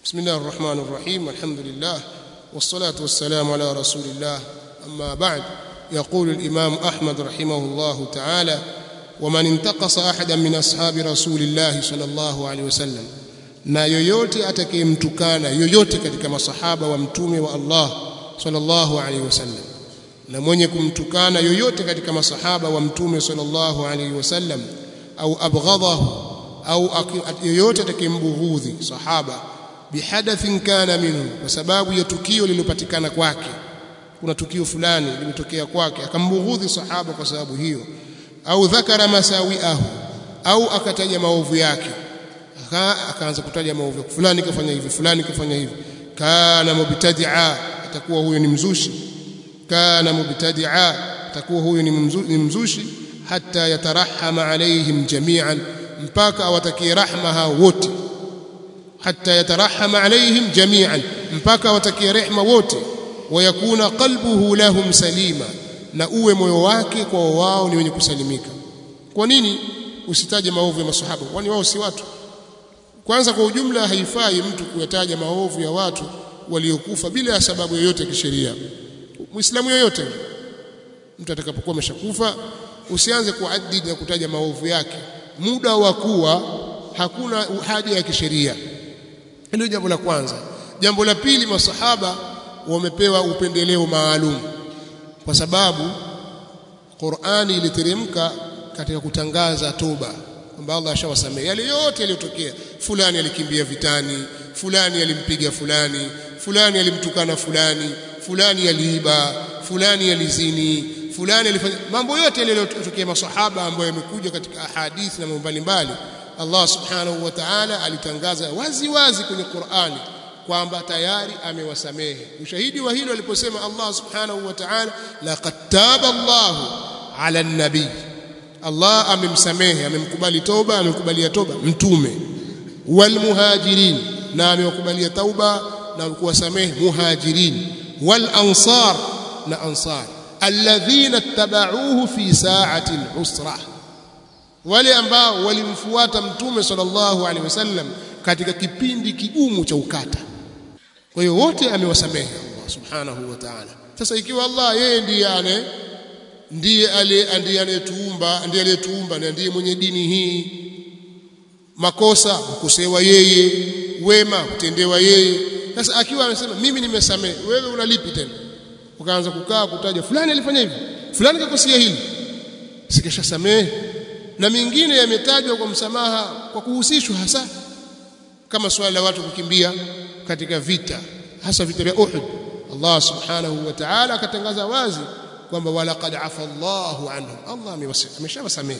بسم الله الرحمن الرحيم الحمد لله والصلاة والسلام على رسول الله أما بعد يقول الإمام أحمد رحمه الله تعالى ومن انتقص أحدا من أصحاب رسول الله صلى الله عليه وسلم na yoyote atakayemtukana yoyote katika masahaba wa mtume wa Allah sallallahu alaihi wasallam na mwenye kumtukana yoyote katika masahaba wa mtume sallallahu alaihi wasallam au abghadahu au yoyote atakayembughudhi sahaba bihadathin kana minhu kwa sababu ya tukio lililopatikana kwake kuna tukio fulani limetokea kwake akambughudhi sahaba kwa sababu hiyo au dhakara masawiahu au akataja maovu yake akaanza kutaja maovu fulani kafanya hivi fulani kafanya hivi kana mubtadi'a atakuwa huyo ni mzushi kana mubtadi'a atakuwa huyo ni, mzu, ni mzushi hata yatarahama alaihim jami'an mpaka awatakie rahma hao wote hata yatarahama alaihim jami'an mpaka awatakie rehma wote wayakuna qalbuhu lahum salima na uwe moyo wake kwa wao ni wenye kusalimika kwa nini usitaje maovu ya masahaba kwani wao si watu kwanza kwa ujumla haifai mtu kuyataja maovu ya watu waliokufa bila ya sababu yoyote ya kisheria muislamu yoyote mtu atakapokuwa ameshakufa usianze kuadidi na kutaja maovu yake muda wa kuwa hakuna haja ya kisheria hilo jambo la kwanza jambo la pili masahaba wamepewa upendeleo maalum kwa sababu Qur'ani iliteremka katika kutangaza toba kwamba Allah ashawasamehe yale yote yaliyotokea fulani alikimbia vitani fulani alimpiga fulani fulani alimtukana fulani fulani aliiba fulani alizini fulani alifanya mambo yote yaliyotokea masahaba ambayo yamekuja katika ahadithi na mambo mbalimbali Allah subhanahu wa ta'ala alitangaza wazi wazi kwenye Qur'ani kwamba tayari amewasamehe ushahidi wa hilo aliposema Allah subhanahu wa ta'ala laqad taba Allahu ala an-nabii Allah amemsamehe amemkubali toba amemkubalia toba mtume wal muhajirin na amewakubalia tauba na kuwasamehe muhajirin wal ansar na ansar alladhina tabauhu fi sa'ati al-usra wale ambao walimfuata mtume sallallahu alaihi wasallam katika kipindi kigumu cha ukata kwa hiyo wote amewasamehe Allah subhanahu wa ta'ala sasa ikiwa Allah yeye ndiye ane ndiye ndiye anayetuumba ndiye aliyetuumba na ndiye mwenye dini hii makosa kukosewa yeye wema kutendewa yeye sasa akiwa amesema mimi nimesamehe wewe unalipi tena ukaanza kukaa kutaja fulani alifanya hivi fulani kakosea hili sikishasamehe na mingine yametajwa kwa msamaha kwa kuhusishwa hasa kama swala la watu kukimbia katika vita hasa vita vya Uhud Allah subhanahu wa ta'ala akatangaza wazi kwamba walaqad afa Allahu anhum Allah ameshawasamehe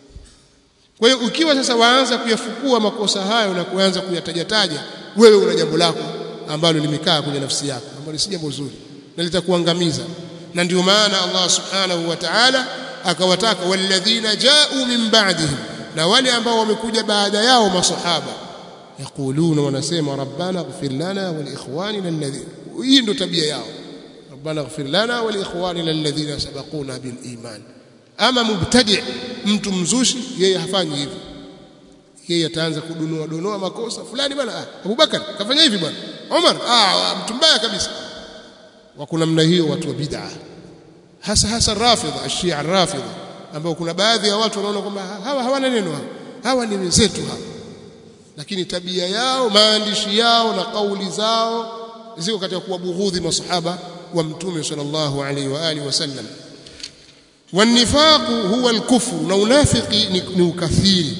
kwa hiyo ukiwa sasa waanza kuyafukua makosa hayo na kuanza kuyatajataja wewe una jambo lako ambalo limekaa kwenye nafsi yako ambalo si jambo zuri na litakuangamiza na ndio maana Allah subhanahu wa ta'ala akawataka walladhina ja'u min ba'dihim na wale ambao wamekuja baada yao masahaba yaquluna wanasema rabbana ighfir lana wa liikhwanina alladhina hii ndio tabia yao ربنا اغفر لنا ولاخواننا الذين سبقونا بالايمان ama mubtadi mtu mzushi yeye hafanyi hivyo yeye ataanza kudonoa donoa makosa fulani bwana ah Abubakar kafanya hivi bwana Umar ah mtu mbaya kabisa wako namna hiyo watu wa bid'a hasa hasa rafidha ashia rafidha ambao kuna baadhi ya watu wanaona kwamba hawa hawana neno hawa hawa ni wenzetu hawa lakini tabia yao maandishi yao na kauli zao ziko katika kuwabughudhi masahaba wa mtume sallallahu alaihi wa alihi wasallam والنفاق هو الكفر na unafiki ni ukathiri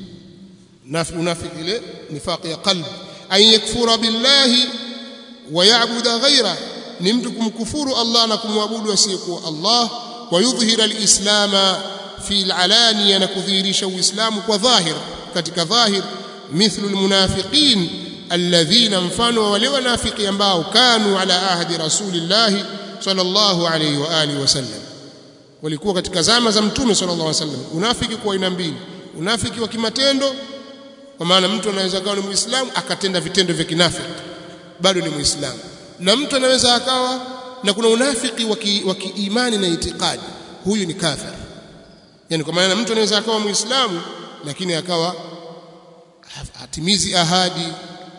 unafiki ile nifaq ya qalbi an yakfura billahi wa ya'budu ghayra ni mtu kumkufuru Allah na kumwabudu asiyekuwa Allah wa yudhhira alislama fi alalaniya na kudhihirisha uislamu kwa dhahir katika dhahir mithlu almunafiqin alladhina mfano wale wanafiki ambao kanu ala ahdi rasulillahi sallallahu alayhi wa alihi wasallam walikuwa katika zama za mtume sallallahu alayhi wasallam unafiki kwa aina mbili unafiki wa kimatendo kwa maana mtu anaweza akawa ni muislamu akatenda vitendo vya kinafiki bado ni muislamu na mtu anaweza akawa na kuna unafiki wa kiimani na itikadi huyu ni kafir yani kwa maana mtu anaweza akawa muislamu lakini akawa hatimizi ahadi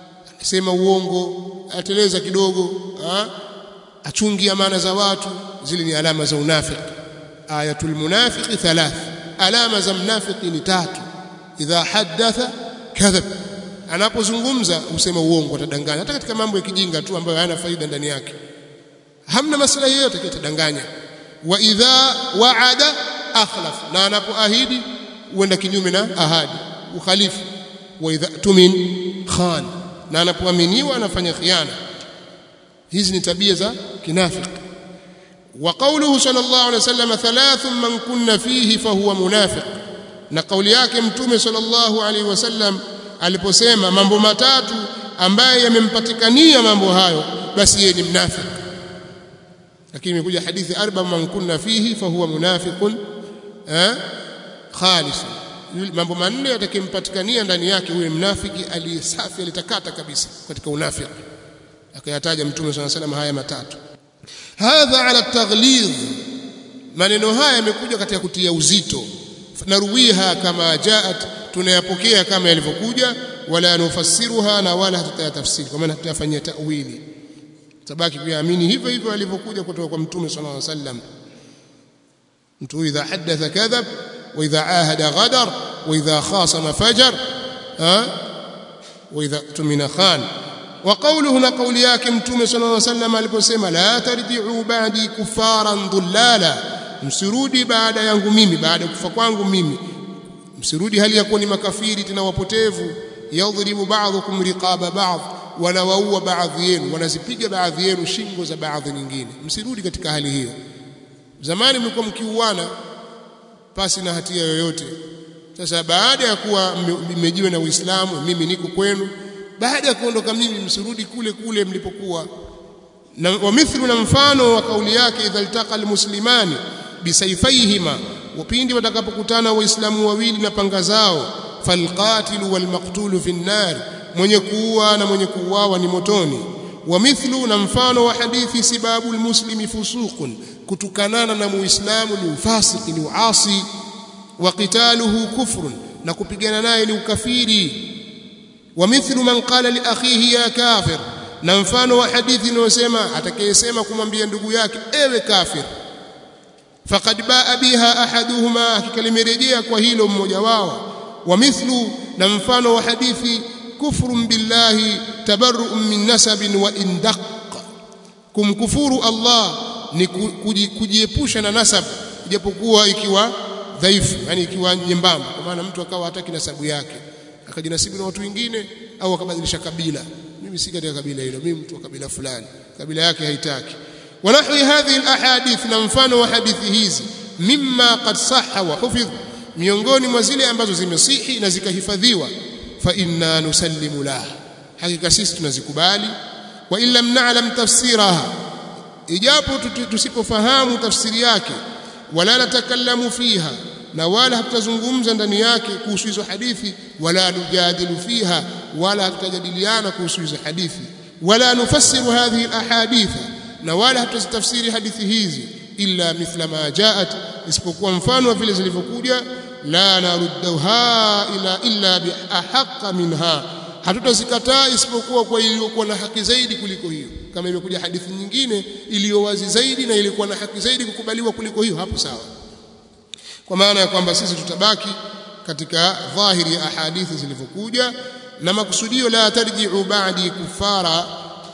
akisema uongo ateleza kidogo ha? achungi amana za watu zile ni alama za unafiki ayatul munafiqi thalath alama za mnafiki ni tatu idha haddatha kadhab anapozungumza usema uongo atadanganya hata katika mambo ya kijinga tu ambayo hayana faida ndani yake hamna maslahi yoyote kitadanganya wa idha waada akhlaf na anapoahidi huenda kinyume na ahadi ukhalifu wa idha tumin khan na anapoaminiwa anafanya khiana hizi ni tabia za kinafiki wa qawluhu sallallahu alaihi wasallam thalath man kunna fihi fahuwa munafiq na kauli yake mtume sallallahu alaihi wasallam aliposema mambo matatu ambaye yamempatikania mambo hayo basi yeye ni mnafiki lakini imekuja hadithi arba man kunna fihi fahuwa munafiqun eh khalis mambo manne yatakimpatikania ndani yake huyo mnafiki aliyesafi alitakata kabisa katika unafiki akayataja mtume swalla salam haya matatu hadha ala taghlidh maneno haya yamekuja katika kutia uzito naruwiha kama jaat tunayapokea kama yalivyokuja wala nufassiruha na wala hatutayatafsiri kwa maana tutayafanyia ta'wili tabaki kuamini hivyo hivyo alivyokuja kutoka kwa mtume sallallahu alaihi wasallam mtu idha hadatha kadhab wa idha ahada ghadar wa idha khasama fajar ha wa idha tumina khan wa qawluhu na qawli yake mtume sallallahu alaihi wasallam aliposema la tarji'u ba'di kufaran dhullala msirudi baada yangu mimi baada ya kufa kwangu mimi msirudi hali ya kuwa ni makafiri tena wapotevu yadhribu ba'dhukum riqaba ba'd wanawaua baadhi yenu wanazipiga baadhi yenu shingo za baadhi nyingine msirudi katika hali hiyo zamani mlikuwa mkiuana pasi na hatia yoyote sasa baada ya kuwa mmejiwa na Uislamu mimi niko kwenu baada ya kuondoka mimi msirudi kule kule mlipokuwa na wa mithlu na mfano wa kauli yake idha iltaqa almuslimani bisayfaihima wapindi watakapokutana waislamu wawili na panga zao falqatilu walmaqtulu fi nnar mwenye kuua na mwenye kuuawa ni motoni wa mithlu na mfano wa hadithi sibabu almuslimi fusuqun kutukanana na muislamu ni ufasiki ni uasi wa qitaluhu kufrun na kupigana naye ni ukafiri wa mithlu man qala li akhihi ya kafir na mfano wa hadithi inayosema atakayesema kumwambia ndugu yake ewe kafir faqad baa biha ahaduhuma hakika limerejea kwa hilo mmoja wao wa mithlu na mfano wa hadithi kufrun billahi tabarru'un min nasabin wa indaq kumkufuru Allah ni kujiepusha na nasab ijapokuwa ikiwa dhaifu yani ikiwa nyembamba kwa maana mtu akawa hataki nasabu yake akajinasibu na watu wengine au akabadilisha kabila mimi si katika kabila hilo mimi mtu wa kabila fulani kabila yake haitaki ونحو هذه الاحاديث na mfano wa hadithi hizi mimma qad sahha wa hufidh miongoni mwa zile ambazo zimesihi na zikahifadhiwa fa inna nusallimu la hakika sisi tunazikubali wa illa na'lam tafsiraha ijapo tusipofahamu tafsiri yake wala natakallamu fiha na wala hatutazungumza ndani yake kuhusu hizo hadithi wala nujadilu fiha wala hatutajadiliana kuhusu hizo hadithi wala nufassiru hadhihi alahaditha na wala hatuzitafsiri hadithi hizi illa mithla ma jaat isipokuwa mfano wa vile zilivyokuja la narudduha ila illa biahaqqa minha hatutazikataa isipokuwa kwa iliyokuwa na haki zaidi kuliko hiyo kama imekuja hadithi nyingine iliyo wazi zaidi na ilikuwa na haki zaidi kukubaliwa kuliko hiyo hapo sawa kwa maana ya kwamba sisi tutabaki katika dhahiri ya ahadithi zilivyokuja na makusudio la tarji'u ba'di kufara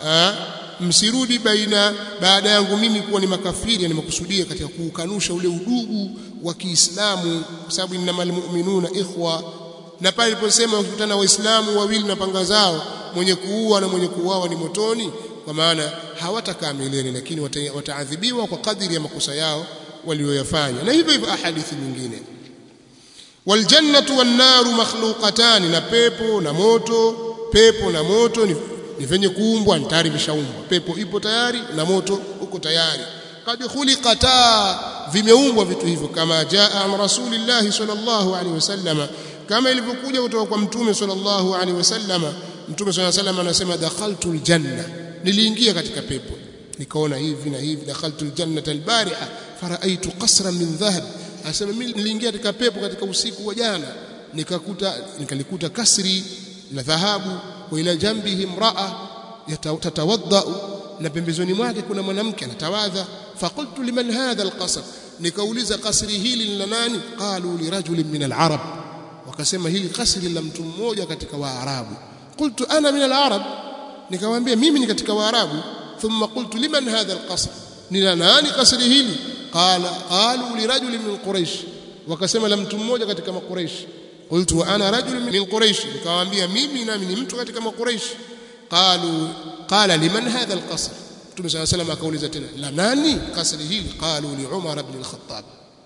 msirudi baina baada yangu mimi kuwa ni makafiri ni makusudia katika kuukanusha ule udugu wa Kiislamu kwa sababu innamal mu'minuna ikhwa na pale iliposema wakikutana waislamu wawili na panga zao mwenye kuua na mwenye kuuawa ni motoni kwa maana hawatakaa milele lakini wataadhibiwa kwa kadiri ya makosa yao walioyafanya na hivyo hivyo ahadithi nyingine waljannatu wannaru makhluqatan na pepo na moto pepo na moto ni ni venye kuumbwa ni tayari vishaumbwa pepo ipo tayari na moto uko tayari kad khuliqata vimeumbwa vitu hivyo kama jaa an rasulillah sallallahu alaihi wasallam kama ilivyokuja kutoka kwa mtume sallallahu alaihi wasallam mtume sallallahu alaihi wasallam anasema dakhaltul janna niliingia katika pepo nikaona hivi na hivi dakhaltul jannata albariha faraaitu qasran min dhahab asema mimi niliingia katika pepo katika usiku wa jana nikakuta nikalikuta kasri la dhahabu wa ila jambihi imra'a tatawadda na pembezoni mwake kuna mwanamke anatawadha faqultu liman hadha alqasr nikauliza kasri hili ni la nani qalu li rajulin min alarab wakasema hili kasri la mtu mmoja katika waarabu qultu ana min alarab nikamwambia mimi ni katika waarabu thumma qultu liman hadha alqasr ni la nani kasri hili qala qalu li rajulin min quraish wakasema la mtu mmoja katika makuraish qultu wa ana rajulun min quraish nikamwambia mimi nami ni mtu katika makuraish qalu qala liman hadha alqasr Mtume صلى الله عليه وسلم akauliza tena la nani kasri hili qalu li Umar ibn al-Khattab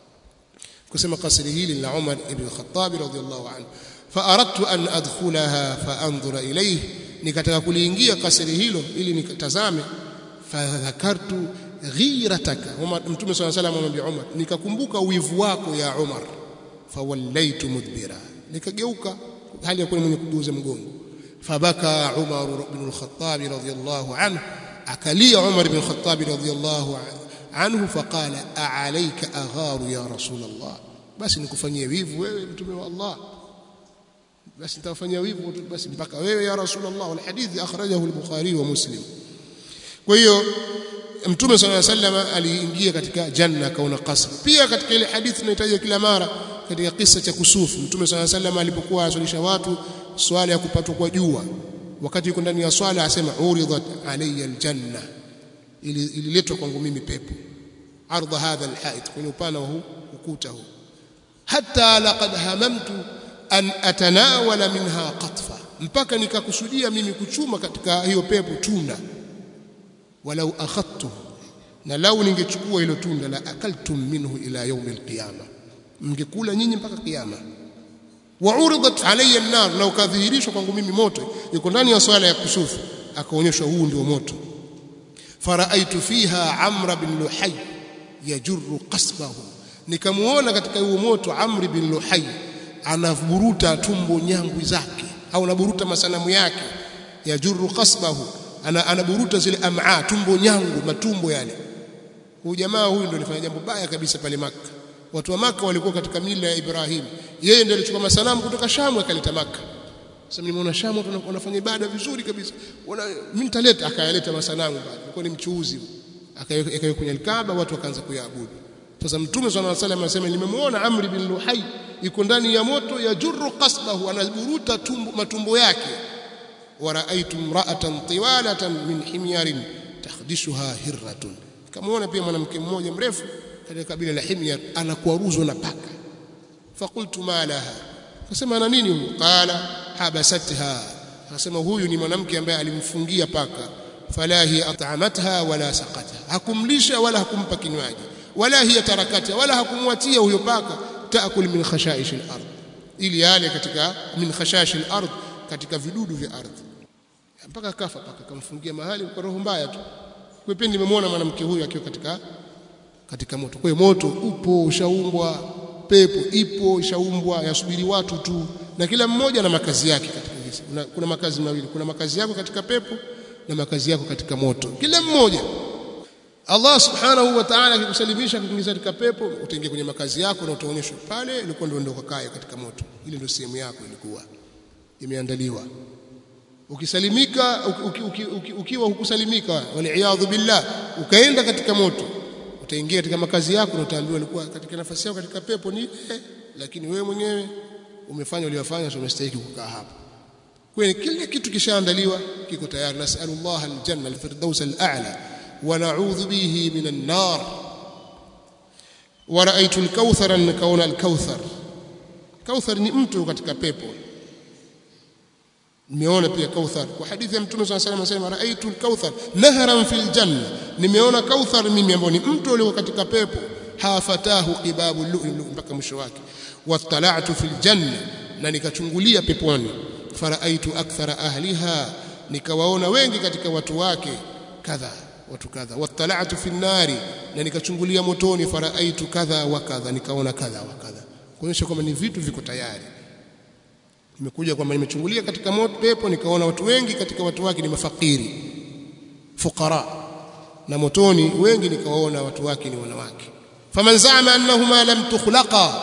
kusema kasri hili la Umar ibn al-Khattab radhiyallahu anhu فاردت ان ادخلها فانظر اليه nikataka kuliingia kasri hilo ili nikatazame fadhakartu ghirataka Umar Mtume صلى الله عليه وسلم amwambia Umar nikakumbuka wivu wako ya Umar fawallaitu mudbira nikageuka hali ya kuwa mwenye kugeuza mgongo fabaka Umar ibn al-Khattab radhiyallahu anhu akalia Umar ibn al-Khattab radhiyallahu anhu faqala a'alayka agharu ya rasul Allah basi nikufanyie wivu wewe mtume wa Allah basi nitafanyia wivu basi mpaka wewe ya rasul Allah wal hadithi akhrajahu al-Bukhari wa Muslim kwa hiyo mtume sallallahu alaihi wasallam aliingia katika janna kaona qasr pia katika ile hadithi tunahitaji kila mara katika kisa cha kusufu mtume sallallahu alaihi wasallam alipokuwa asalisha watu swala ya kupatwa kwa jua wakati yuko ndani ya swala asema uridat alayya aljanna ililetwa kwangu mimi pepo ardha hadha alhait kwenye upana huu ukuta huu hatta laqad hamamtu an atanawala minha qatfa mpaka nikakusudia mimi kuchuma katika hiyo pepo tunda walau akhadtu na lau ningechukua hilo tunda la akaltum minhu ila yaumi alqiyama mngekula nyinyi mpaka kiyama wa uridat alayya an-nar na ukadhihirishwa kwangu mimi moto yuko ndani ya swala ya kusufu akaonyeshwa huu ndio moto faraaitu fiha amra bin luhay yajurru qasbahu nikamuona katika huo moto amri bin luhay anavuruta tumbo nyangwi zake au anaburuta masanamu yake yajurru qasbahu ana anaburuta zile am'a tumbo nyangu matumbo yale huyu jamaa huyu ndio alifanya jambo baya kabisa pale maka watu wa maka walikuwa katika mila ya Ibrahim yeye ndiye alichukua masanamu kutoka Shamu akaleta maka sasa nimeona Shamu watu wanafanya ibada vizuri kabisa wana mimi nitaleta akayaleta masanamu bado alikuwa ni mchuuzi akaweka kwenye Kaaba watu wakaanza kuyaabudu sasa mtume swalla alayhi wasallam anasema nimemuona Amri bin Luhai yuko ndani ya moto ya jurru qasbahu anaburuta tumbo matumbo yake waraaitu imra'atan tiwalatan min himyarin takhdishuha hirratun kamuona pia mwanamke mmoja mrefu katika kabila la Himyar anakwaruzwa na paka fakultu ma laha akasema ana nini huyu qala habasatha akasema huyu ni mwanamke ambaye alimfungia paka fala hiya at'amatha wala saqatha hakumlisha wala hakumpa kinywaji wala hiya tarakatha wala hakumwatia huyo paka taakul min khashaish al-ard ili yale katika min khashash al-ard katika vidudu vya ardhi mpaka kafa paka kamfungia mahali kwa roho mbaya tu kwa pia nimemwona mwanamke huyu akiwa katika katika moto kwa hiyo moto upo ushaumbwa pepo ipo ishaumbwa yasubiri watu tu na kila mmoja na makazi yake katika hizi kuna, kuna makazi mawili kuna makazi yako katika pepo na makazi yako katika moto kila mmoja Allah subhanahu wa ta'ala akikusalimisha kukuingiza katika pepo utaingia kwenye makazi yako na utaonyeshwa pale ilikuwa ndio ndio kakae katika moto ile ndio sehemu yako ilikuwa imeandaliwa ukisalimika uki, uki, uki, ukiwa hukusalimika waliaadhu billah ukaenda katika moto utaingia katika makazi yako na utaambiwa ulikuwa katika nafasi yako katika pepo ni ile lakini wewe mwenyewe umefanya uliyofanya sio unastahili kukaa hapo kwa hiyo kila kitu kishaandaliwa kiko tayari nasallallahu aljanna alfirdaus al'a wa na'udhu bihi minan nar wa ra'aytu alkauthara nikaona alkauthar kauthar ni mtu katika pepo nimeona pia kauthar kwa hadithi ya mtume swalla salam anasema raaitu alkauthar nahran fil janna nimeona kauthar mimi ambao ni mto ulio katika pepo hafatahu qibabu lu'lu mpaka mwisho wake wattala'tu fil janna na nikachungulia peponi faraaitu akthara ahliha nikawaona wengi katika watu wake kadha watu kadha wattala'tu fil nari na nikachungulia motoni faraaitu kadha wa kadha nikaona kadha wa kadha kuonyesha kwamba ni vitu viko tayari nimekuja kwamba nimechungulia katika moto pepo nikaona watu wengi katika watu wake ni mafakiri fuqara na motoni wengi nikawaona watu wake ni wanawake faman zama annahuma lam tukhlaqa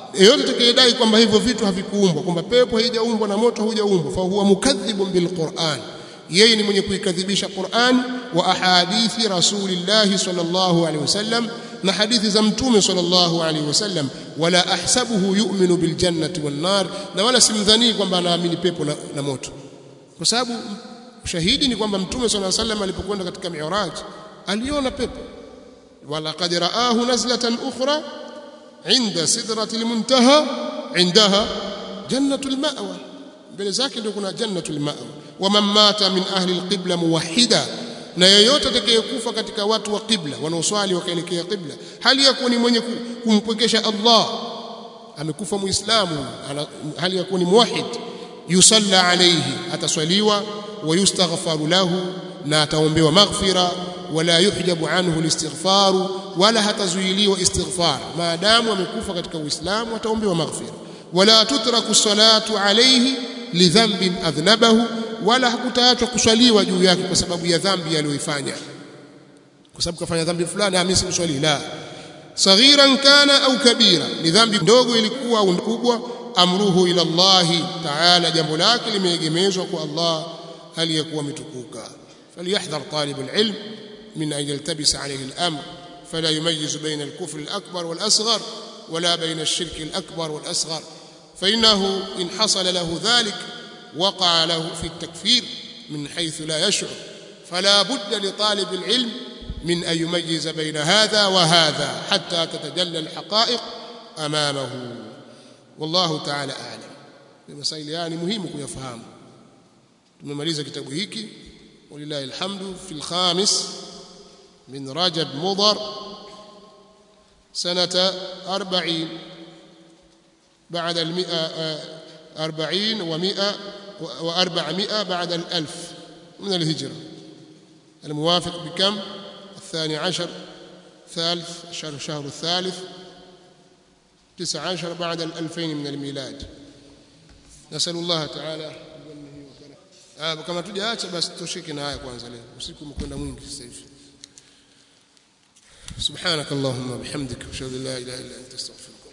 yeyote atakayedai kwamba hivyo vitu havikuumbwa kwamba pepo haijaumbwa na moto hujaumbwa fa huwa mukadhibun bilquran yeye ni mwenye kuikadhibisha Qur'an wa ahadithi rasulillahi sallallahu alaihi wasallam na hadithi za mtume sallallahu alaihi wasallam wala ahsabuhu yu'minu biljannati wan nar na wala simdhani kwamba anaamini pepo na, na moto kwa sababu ushahidi ni kwamba mtume sallallahu alaihi wasallam alipokwenda katika mi'raj aliona pepo wala qad raahu nazlatan ukhra inda sidratil muntaha indaha jannatul ma'wa mbele zake ndio kuna jannatul ma'wa waman mata min ahli alqibla muwahhida na yeyote atakayekufa katika watu wa qibla wanaoswali wakaelekea qibla hali ya kuwa ni mwenye kumpwekesha Allah amekufa muislamu hali ya kuwa ni muwahhid yusalla alayhi ataswaliwa wayustaghfaru lahu na ataombewa maghfira wala yuhjabu anhu alistighfaru wala hatazuiliwa istighfar maadamu amekufa katika uislamu ataombewa maghfira wala tutraku salatu alayhi lidhanbin adhnabahu wala hakutaachwa kuswaliwa juu yake kwa sababu ya dhambi aliyoifanya kwa sababu kafanya dhambi fulani mimi simswali la saghiran kana au kabira ni dhambi ndogo ilikuwa au kubwa amruhu ila Allah ta'ala jambo lake limeegemezwa kwa Allah hali ya kuwa mitukuka falyahdhar talib alilm min an yaltabisa alayhi al-amr fala yumayyiz bayna al-kufr al-akbar wal-asghar ولا بين الشرك الأكبر والأصغر فإنه إن حصل له ذلك وقع له في التكفير من حيث لا يشعر فلا بد لطالب العلم من أن يميز بين هذا وهذا حتى تتجلى الحقائق أمامه والله تعالى أعلم المسائل يعني مهم kuyafahamu tumemaliza kitabu hiki ولله الحمد في الخامس من رجب مضر سنة أربعين بعد المئة أربعين ومئة وأربعمائة بعد الألف من الهجرة الموافق بكم الثاني عشر ثالث شهر شهر الثالث تسع عشر بعد الألفين من الميلاد نسأل الله تعالى آه كما tujaacha basi tushike na haya kwanza leo usiku umekwenda mwingi sasa hivi سبحانك اللهم وبحمدك اشهد ان لا اله الا انت استغفرك